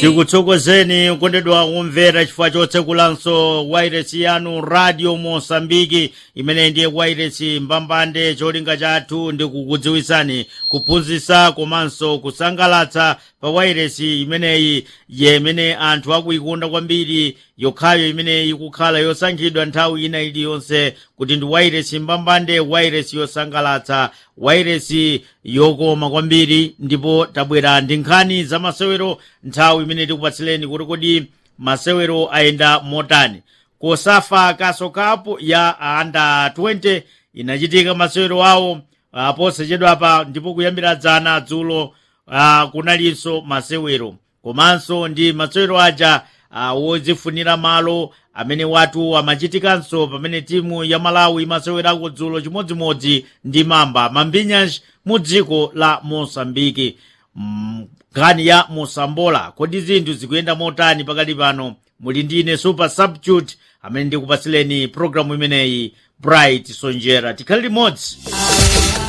tikuthokozeni kukondedwa kumvera chifukwa chotsekulanso wairesi yanu radio mosambiki imene ndiye wairesi mbambande cholinga chathu ndi kukudziwisani kuphunzitsa komanso kusangalatsa pa wairesi imeneyi yemene anthu akuikunda kwambiri yokhayo imeneyi ikukhala yosankhidwa nthawi ina iliyonse kuti ndi wairesi mbambande wairesi yosangalatsa wairesi yokoma kwambiri ndipo tabwera ndi nkhani za masewero nthawi imene tikupatsileni kuti kodi masewero ayenda motani kosafa kaso kapu ya anda 20 inachitika masewero awo uh, posachedwapa ndipo kuyambira dzana dzulo uh, kunalinso masewero komanso ndi masewero aja uh, wodzifunira malo amene watu amachitikanso pamene timu ya malawi imasewerako dzulo chimodzimodzi ndi mamba mambinyash mu dziko la mosambiki nkhani mm, ya mosambola kodi zinthu zikuyenda motani pakali pano muli ndine super substitute amene ndikupatsileni programu imeneyi bright sonjera tikhale limodzi